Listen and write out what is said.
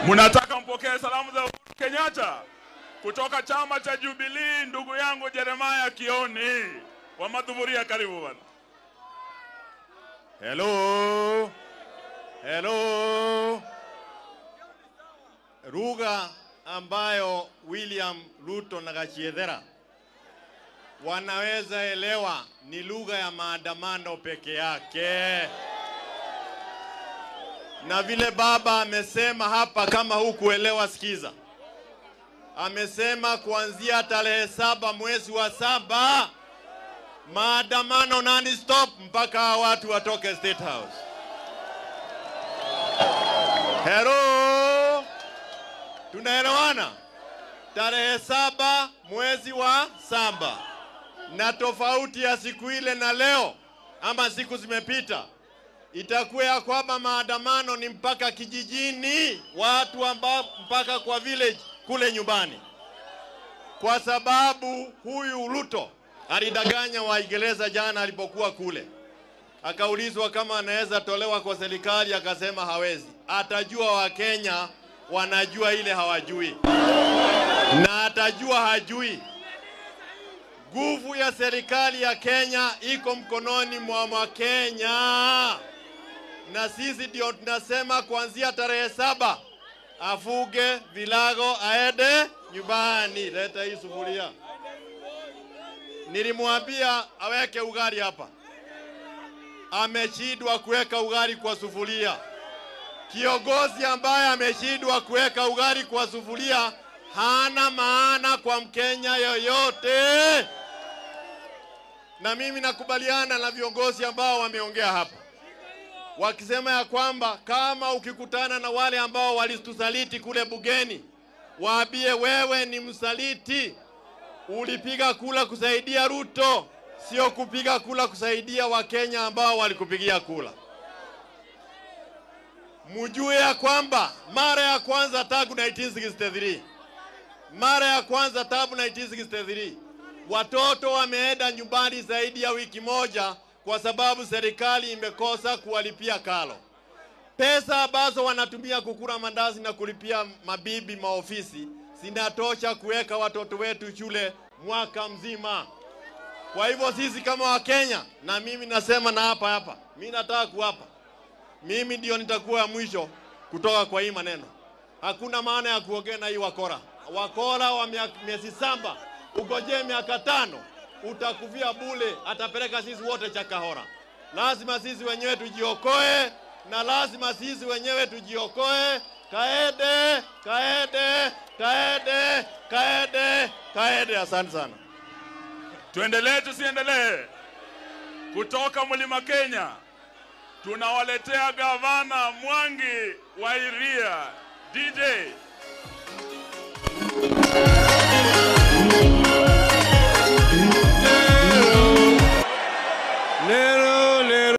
Mnataka mpokee salamu za Uhuru Kenyatta kutoka chama cha Jubilee, ndugu yangu Jeremiah Kioni wa Madhuburia, karibu bwana. Hello. Hello. Lugha ambayo William Ruto na Gachiedhera wanaweza elewa ni lugha ya maandamano peke yake. Na vile baba amesema hapa, kama hukuelewa, sikiza. Amesema kuanzia tarehe saba mwezi wa saba maandamano nani stop mpaka hawa watu watoke State House. Hello, tunaelewana? Tarehe saba mwezi wa saba, na tofauti ya siku ile na leo ama siku zimepita itakuwa ya kwamba maandamano ni mpaka kijijini, watu ambao mpaka kwa village kule nyumbani, kwa sababu huyu Ruto alidanganya Waingereza jana alipokuwa kule, akaulizwa kama anaweza tolewa kwa serikali, akasema hawezi. Atajua Wakenya wanajua ile hawajui, na atajua hajui. Nguvu ya serikali ya Kenya iko mkononi mwa Wakenya, na sisi ndio tunasema kuanzia tarehe saba afuge vilago aende nyumbani. Leta hii sufuria. Nilimwambia aweke ugali hapa, ameshindwa kuweka ugali kwa sufuria. Kiongozi ambaye ameshindwa kuweka ugali kwa sufuria hana maana kwa Mkenya yoyote. Na mimi nakubaliana na viongozi ambao wameongea hapa wakisema ya kwamba kama ukikutana na wale ambao walitusaliti kule bugeni, waambie wewe ni msaliti, ulipiga kula kusaidia Ruto, sio kupiga kula kusaidia Wakenya ambao walikupigia kula. Mjue ya kwamba mara ya kwanza tangu 1963 mara ya kwanza tangu 1963 watoto wameenda nyumbani zaidi ya wiki moja kwa sababu serikali imekosa kuwalipia karo. Pesa ambazo wanatumia kukula mandazi na kulipia mabibi maofisi zinatosha kuweka watoto wetu shule mwaka mzima. Kwa hivyo sisi kama Wakenya, na mimi nasema na hapa hapa, mimi nataka kuapa, mimi ndio nitakuwa ya mwisho kutoka kwa hii maneno. Hakuna maana ya kuongea na hii wakora. Wakora wa miezi saba, ugojee miaka tano utakuvia bule, atapeleka sisi wote Chakahora. Lazima sisi wenyewe tujiokoe, na lazima sisi wenyewe tujiokoe. Kaede, kaede, kaede, kaede, kaede. Asante sana. Tuendelee tusiendelee? Kutoka Mlima Kenya tunawaletea gavana Mwangi wa Iria. DJ